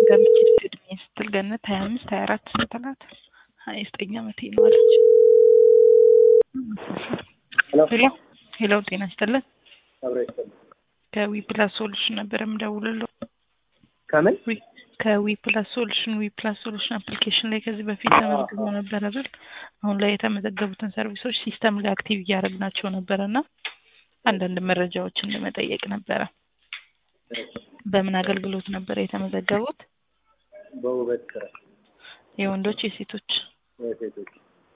ገምቼ እድሜ ስትል ገነት ሀያ አምስት ሀያ አራት ስንት ናት? ሀያ ዘጠኝ ዓመቴ ነው አለች። ሄሎ ሄሎ፣ ጤና ይስጥልን። አብሮ ይሰማል። ከዊ ፕላስ ሶሉሽን ነበር የምደውልለው። ከምን ዊ- ከዊ ፕላስ ሶሉሽን ዊ ፕላስ ሶሉሽን አፕሊኬሽን ላይ ከዚህ በፊት ተመዝግበው ነበር አይደል? አሁን ላይ የተመዘገቡትን ሰርቪሶች ሲስተም ላይ አክቲቭ እያደረግናቸው ነበረ እና አንዳንድ መረጃዎችን ለመጠየቅ ነበረ። በምን አገልግሎት ነበረ የተመዘገቡት? በውበት ስራ የወንዶች የሴቶች? የሴቶች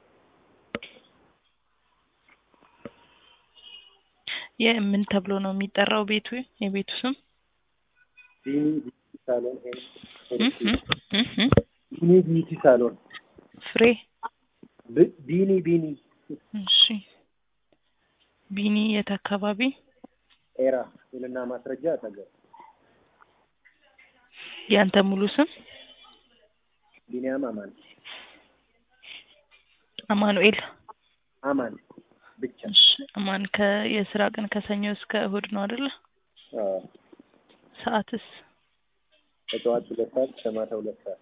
የምን ተብሎ ነው የሚጠራው ቤቱ? የቤቱ ስም ቢኒ ቢዩቲ ሳሎን እህ እህ እህ ቢኒ ቢዩቲ ሳሎን ፍሬ ብ- ቢኒ ቢኒ እሺ። ቢኒ የት አካባቢ? ኤራ ውልና ማስረጃ አጠገብ ያንተ ሙሉ ስም? ቢኒያም አማን አማኑኤል። አማን ብቻ እሺ አማን ከየስራ ቀን ከሰኞ እስከ እሁድ ነው አይደለ? አዎ። ሰዓትስ? ከጠዋት ሁለት ሰዓት እስከ ማታ ሁለት ሰዓት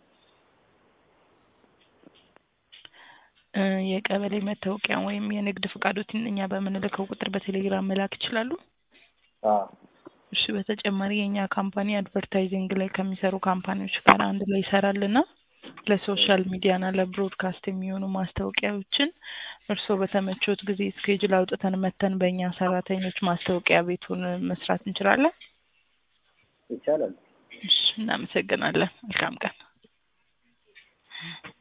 እ የቀበሌ መታወቂያ ወይም የንግድ ፍቃዶትን እኛ በምንልከው ቁጥር በቴሌግራም መላክ ይችላሉ? አዎ። እሺ በተጨማሪ የእኛ ካምፓኒ አድቨርታይዚንግ ላይ ከሚሰሩ ካምፓኒዎች ጋር አንድ ላይ ይሰራልና ለሶሻል ሚዲያና ለብሮድካስት የሚሆኑ ማስታወቂያዎችን እርስዎ በተመቾት ጊዜ ስኬጁል አውጥተን መተን በእኛ ሰራተኞች ማስታወቂያ ቤቱን መስራት እንችላለን። ይቻላል። እሺ እናመሰግናለን። መልካም ቀን።